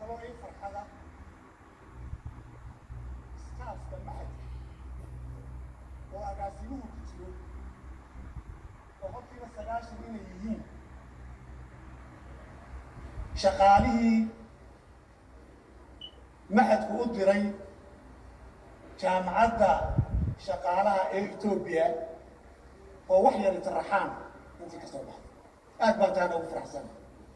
kaloo ii farxada staafka maxadka oo agaasimuhu ku jiro boqolkiiba sagaashan inay yihiin shaqaalihii maxadku u diray jaamacadda shaqaalaha ee etoobiya oo wax yar itaraxaan intii ka soo baxday aad baan taana ugu faraxsana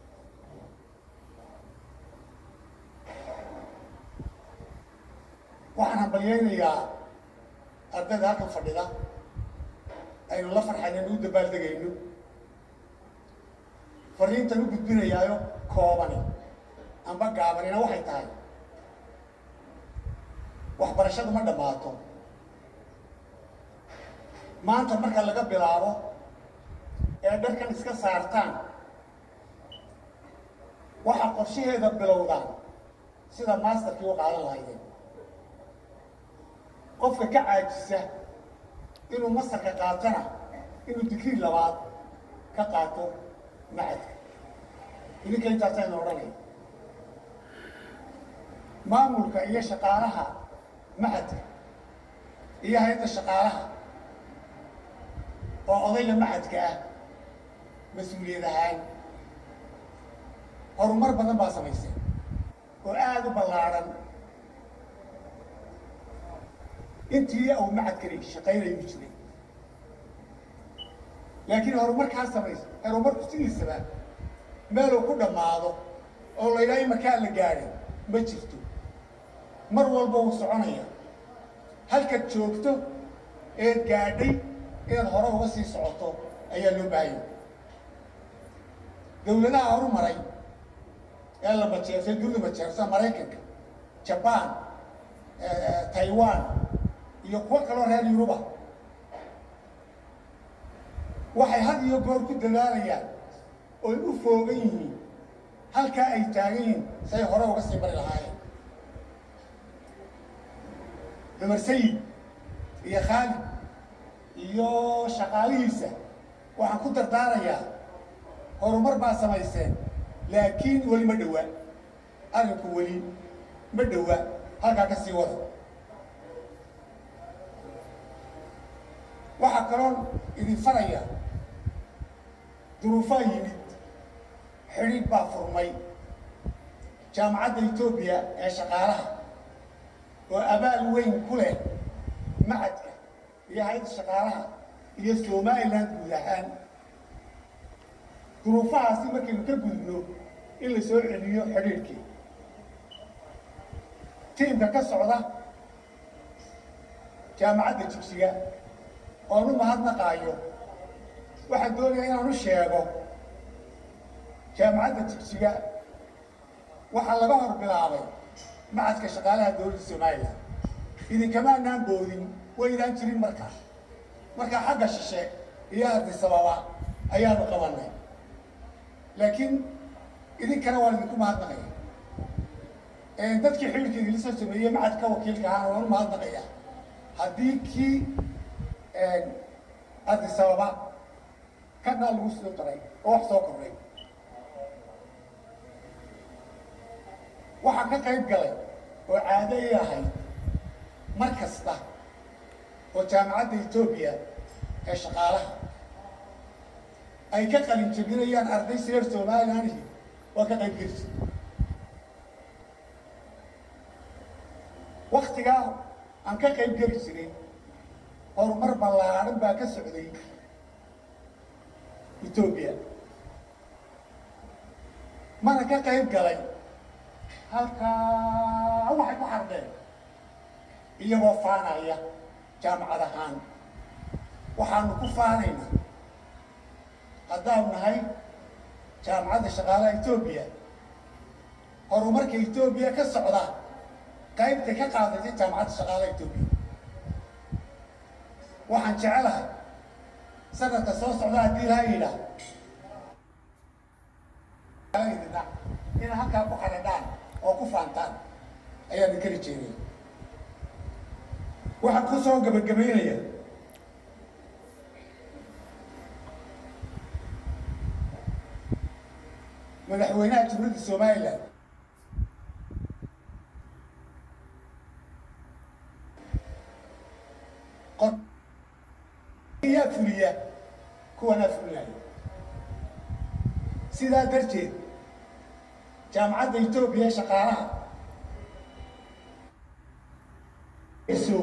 waxaan hambalyaynayaa ardayda halkan fadhida aynu la farxayno u dabaaldegayno fariintan u gudbinayaayo koobani amba gaabanina waxay tahay waxbarashadu ma dhammaato maanta marka laga bilaabo ee dharkan iska saartaan waxaa qorshaheeda bilowdaan sida masterkii u qaadan lahaydeen qofka ka caajisa inuu masarka qaatana inuu digrii labaad ka qaato macadka idinka intaasaynu odhanaya maamulka iyo shaqaalaha macadka iyo hay-adda shaqaalaha oo odayga macadka ah mas-uuliyad ahaan horumar badan baa samaysay oo aada u ballaadhan intii uu macadkani shaqaynayu jiray laakiin horumarkaa samaysa horumarku sidiisaba meeluu ku dhammaado oo la yidhaha imarkaa la gaadhay ma jirto mar walba wuu soconaya halkaad joogto eed gaadhay inaad hore uga sii socoto ayaa loo baahanya dawladaha horumaray ee la majeersay dunida majeersa maraykanka jabaan taiwan iyo kuwo kaloo reer yuruba waxay had iyo goor ku dadaalayaan oy u foogan yihiin halkaa ay taagan yihiin say hore uga sii mari lahaayeen cumar sayid iyo khaalid iyo shaqaalihiisa waxaan ku dardaarayaa horumar baa samayseen laakiin weli ma dhowa arrinku weli ma dhowa halkaa ka sii wada waxaa kaloon idin faraya duruufaa yimid xidhiidh baa furmay jaamacadda etoobiya ee shaqaalaha oo abaal weyn ku leh macadka iyo hay-adda shaqaalaha iyo somalilan guud ahaan duruufahaasi markaynu ka gudubno in la soo celiyo xidhiidhkii tiimka ka socda jaamacadda jigsiga oon u mahadnaqaayo waxaan doonayaa inaan u sheego jaamacadda jigsiga waxaa laga hor bilaabay macadka shaqaalaha dowladda somalilan idinkamaanaan boodin waydaan jirin markaa markaa xagga shishe iyo ardisababa ayaanu qabanay laakiin idinkana waan idinku mahadnaqaya dadkii xililka idinla soo sameeyey macadka wakiilka ahaana waan u mahadnaqaya haddii kii ardisababa kanaa lagu soo daray oo wax soo kordhay waxaan ka qayb galay oo caado ii ahayd mar kasta oo jaamacadda etoobiya ee shaqaalaha ay ka qalin jebinayaan arday sireer somalilanhi waa ka qayb gelisa waktigaa aan ka qayb geli jiray horumar ballaadhan baa ka socday etoobiya mana ka qayb galay halkaa waxay ku xardeen iyagoo faanaya jaamacad ahaan waxaanu ku faanaynaa haddaanu nahay jaamacadda shaqaalaha etoobiya horumarka etoobiya ka socda qaybtay ka qaadatay jaamacadda shaqaalaha etoobiya waxaan jecelahay sanadka soo socda haddii laha yidhaah ina halkaa ku xadhadhaan oo ku faantaan ayaan inkari jeeday waxaan ku soo gabagabaynaya madaxweynaha jumhuuriyadda somalilan sidaa darteed jaamacadda etoobiya ee shaqaalaha iso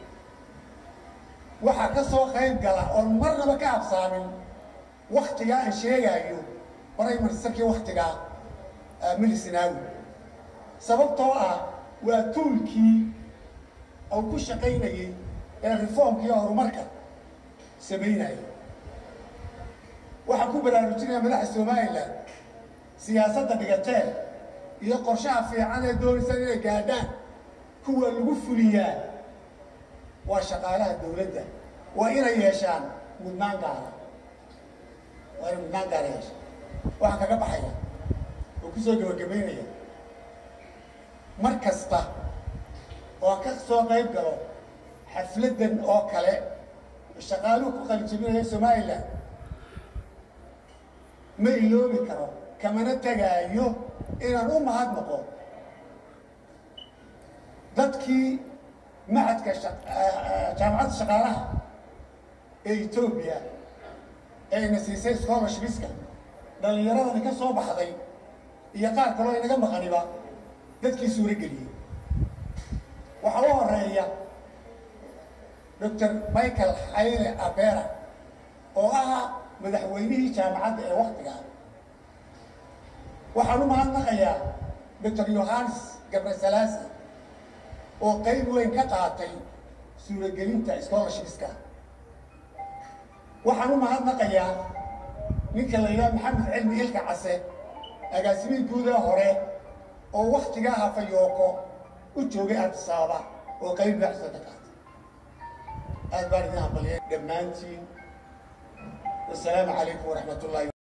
waxaa ka soo qayb gala oon marnaba ka habsaamin waktigaa aan sheegaayo brimarsarkii waktigaa milisinaawi sababtoo ah waa tuulkii uu ku shaqaynayey ee reformkii horumarka samaynaya waxaan ku baraarujinaya madaxa somalilan siyaasadda dhigateen iyo qorshaha fiican ee doonaysaan inay gaadhaan kuwa lagu fuliyaa waa shaqaalaha dawladda waa inay yeeshaan mudnaan gaara waa inay mudnaan gaara yeeshaan waxaan kaga baxaya oo kusoo gabagabaynaya mar kasta oo aan ka soo qayb galo xafladdan oo kale shaqaaluhu ku qalijabinaya somalilan ma iloobi karo kamana tegaayo inaan u mahadnaqo dadkii macadka jaamacadda shaqaalaha ee etoobiya ee ina siisay scholarshipska dhallinyaradani ka soo baxday iyo qaar kaloo inaga maqaniba dadkii suuro geliyey waxaa u horeeya doctor michael xayle abera oo ah madaxweynihii jaamacadda ee waktigaa waxaan u mahadnaqayaa doctor yohanes gabrasalaasi oo qayb weyn ka qaatay suuragelinta scholarshipska waxaan u mahadnaqayaa ninka la yidhaha maxamed cilmi ilka case agaasimihii guudaha hore oo waktigaa hafayooko u joogay artisaaba oo qayb baxsoo ka qaatay aad baan idin hambaliyay dhammaantiin wasalaamu calaykum waraxmat ullahi